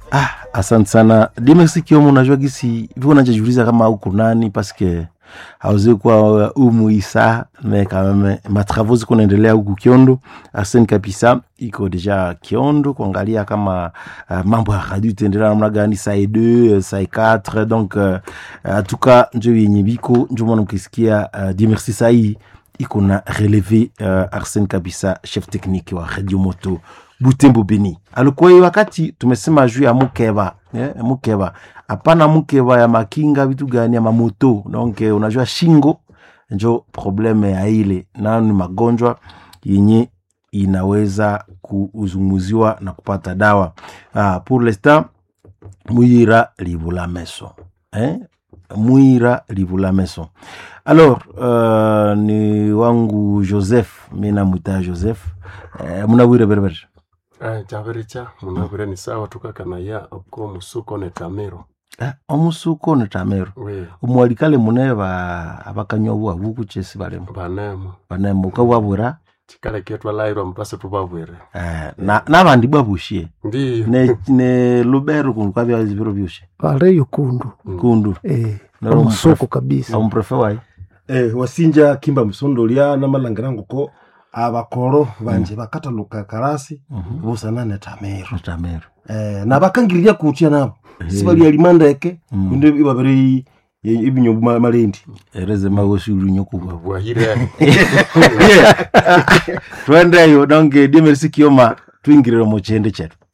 Ah, asante sana Dimex Kiomo, unajua gisi viko najajiuliza kama uko nani paske hauzi kuwa umu isa me kameme matravo ziko naendelea huku Kiondo. Arsene kabisa iko deja Kiondo kuangalia kama uh, mambo ya radio itaendelea namna gani, saa 2 saa 4 donc uh, uh, tuka njo yenye biko njo mwana mkisikia uh, Dimersi sai iko na releve uh, Arsene kabisa chef technique wa Radio Moto Butembo Beni. Alikuwa hiyo wakati tumesema juu ya mukeba yeah, mukeba hapana mukeba ya makinga vitu gani ya mamoto donc eh, unajua shingo njo probleme ya ile nayo ni magonjwa yenye inaweza kuzunguziwa na kupata dawa ah, pour l'instant mwira livula meso eh? mwira livula meso alors uh, ni wangu joseph mi namwita joseph eh, munawire berebere Eh, chaviricha munavire ni sawa tukakanaya oko musuko netamiro eh, omusuko netamero we omwalikale mune ba abakanywa bwa buku chesi balemo banemo banemo ukabwabwira chikale ketwalairwa mupase tubabwire eh, na nabandi bwabushie ndiyo ne, ne lubero kundu kwabya biro byoshe pale yukundu kundu eh, Naro omusoko kabisa omuprefe wayi eh, wasinja kimba musondolya namalangira ngoko abakoro banje bakataluka karasi busana netamiro netamero eh, nabakangirira kutya nabo Eh. sibalya limandeke Mm. kundi ibabere ibinyombo ma- malendi ereze magoshuru nyokubwa bwahire twendeyo donc dimerisi kioma twingirire mu chende chetu